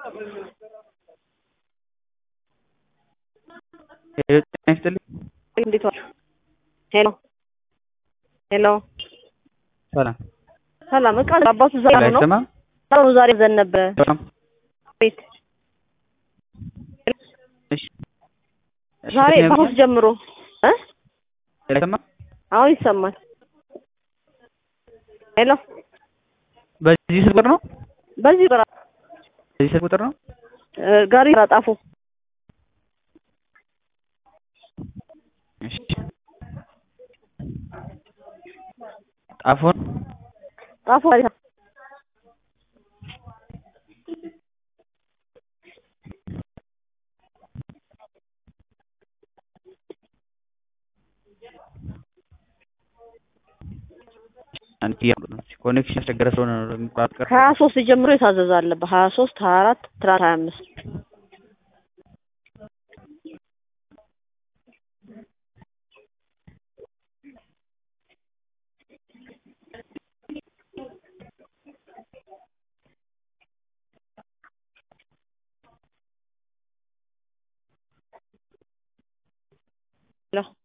ሄሎ ጤና ይስጥልኝ። እንዴት ዋሉ? ሄሎ ሄሎ ሰላም ሰላም። እቃ አባቱ ዛሬ ነው አይሰማም? ነው ዛሬ ዘን ነበረ ሰላም ቤት እሺ እሺ፣ ዛሬ ከየት ነው ከሐሙስ ጀምሮ እ አይሰማም? አሁን ይሰማል። ሄሎ በዚህ ስልክ ቁጥር ነው? በዚህ ቁጥር በዚህ ስልክ ቁጥር ነው? እ ጋሪ ጣፎ እሺ ጣፎን ጣፎ ጋሪ አንቺ ኮኔክሽን ያስቸገረ ስለሆነ ነው የሚቋረጥ። ከሀያ ሶስት ጀምሮ የታዘዘ አለ በሀያ ሶስት ሀያ አራት ትናንት ሀያ አምስት ሄሎ